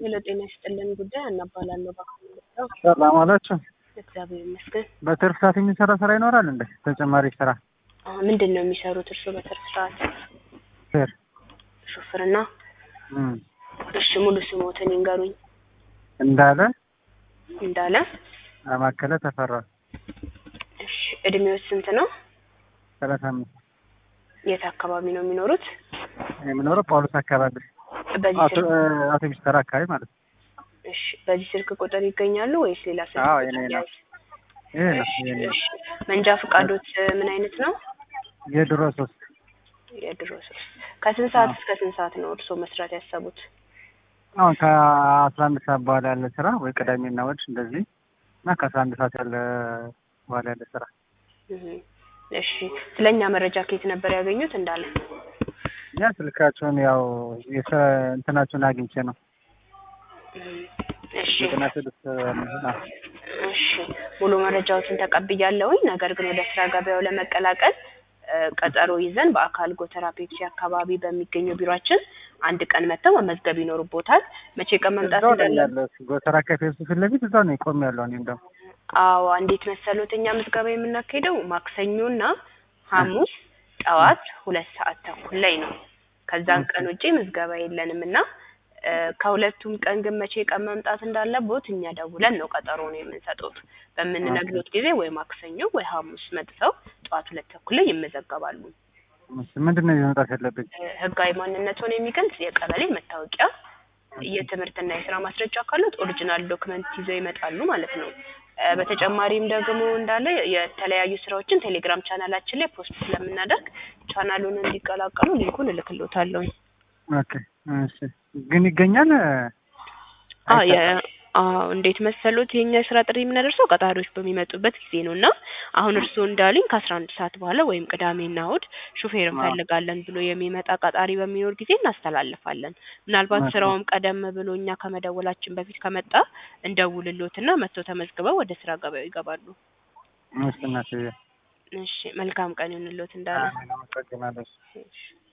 ሄሎ ጤና ይስጥልን ጉዳይ አናባላለሁ በአሁኑ ነው። ሰላም አላችሁ። እግዚአብሔር ይመስገን። በትርፍ ሰዓት የሚሰራ ስራ ይኖራል እንዴ? ተጨማሪ ስራ አ፣ ምንድን ነው የሚሰሩት እርስዎ በትርፍ ሰዓት? ፌር ሹፍርና? እም፣ እሺ ሙሉ ስሞትን ይንገሩኝ። እንዳለ እንዳለ። አማከለ ተፈራ እሺ እድሜዎች ስንት ነው? ሰላሳ አምስት የት አካባቢ ነው የሚኖሩት? የሚኖረው ጳውሎስ አካባቢ በዚህ አቶ ስልክ አውቶቡስ ተራ አካባቢ ማለት ነው። እሺ በዚህ ስልክ ቁጥር ይገኛሉ ወይስ ሌላ ስልክ አዎ፣ ቁጥር የኔ ነው። ያዝ? ይሄ ነው እሺ፣ ይሄ ነው። እሺ። መንጃ ፈቃዶት ምን አይነት ነው? የድሮ ሶስት የድሮ ሶስት። ከስንት ሰዓት እስከ ስንት ሰዓት ነው እርስዎ መስራት ያሰቡት? አሁን ከአስራ አንድ ሰዓት በኋላ ያለ ስራ ወይ ቅዳሜና እሑድ እንደዚህ እና ከአስራ አንድ ሰዓት ያለ በኋላ ያለ ስራ እህ፣ እሺ ስለኛ መረጃ ከየት ነበር ያገኙት? እንዳለ እኛ ስልካቸውን ያው የስራ እንትናቸውን አግኝቼ ነው እህ፣ እሺ ዘጠና ስድስት አ፣ እሺ ሙሉ መረጃዎችን ተቀብያለሁኝ። ነገር ግን ወደ ስራ ገበያው ለመቀላቀል እ፣ ቀጠሮ ይዘን በአካል ጎተራ ፔፕሲ አካባቢ በሚገኘው ቢሮአችን አንድ ቀን መጥተው መመዝገብ ይኖርቦታል። መቼ ቀን መምጣት እዛው ላይ እንዳለ ያለ ጎተራ ከፌሱ ፊት ለፊት እዛው ነው ቆሜ ያለው እኔ እንደውም አዎ እንዴት መሰሎት እኛ ምዝገባ የምናካሄደው ማክሰኞና ሐሙስ ጠዋት ሁለት ሰዓት ተኩል ላይ ነው። ከዛን ቀን ውጪ ምዝገባ የለንም እና እ፣ ከሁለቱም ቀን ግን መቼ ቀን መምጣት እንዳለቦት እኛ ደውለን ነው ቀጠሮ ነው የምንሰጡት። በምንነግሮት ጊዜ ወይ ማክሰኞ ወይ ሐሙስ መጥተው ጠዋት ሁለት ተኩል ላይ ይመዘገባሉ። እሺ፣ ምንድን ነው ይዘው መምጣት ያለብኝ? እ፣ ህጋዊ ማንነቱን የሚገልጽ የቀበሌ መታወቂያ፣ የትምህርትና የስራ ማስረጃ ካሉት ኦሪጂናል ዶክመንት ይዘው ይመጣሉ ማለት ነው። እ፣ በተጨማሪም ደግሞ እንዳለ የተለያዩ ስራዎችን ቴሌግራም ቻናላችን ላይ ፖስት ስለምናደርግ ቻናሉን እንዲቀላቀሉ ሊንኩን እልክልዎታለሁ። ኦኬ፣ እሺ። ግን ይገኛል አ የ አዎ እንዴት መሰሎት የኛ የስራ ጥሪ የምናደርሰው ቀጣሪዎች በሚመጡበት ጊዜ ነው እና አሁን እርስዎ እንዳሉኝ ከአስራ አንድ ሰዓት በኋላ ወይም ቅዳሜና እሑድ ሹፌር እንፈልጋለን ብሎ የሚመጣ ቀጣሪ በሚኖር ጊዜ እናስተላልፋለን። ምናልባት ኦኬ። ስራውም ቀደም ብሎ እኛ ከመደወላችን በፊት ከመጣ እንደውልሎትና መጥተው ተመዝግበው ወደ ስራ ገበያው ይገባሉ። እሺ፣ እናትዬ እሺ መልካም ቀን ይሁንልዎት እንዳለ አመሰግናለሁ። እሺ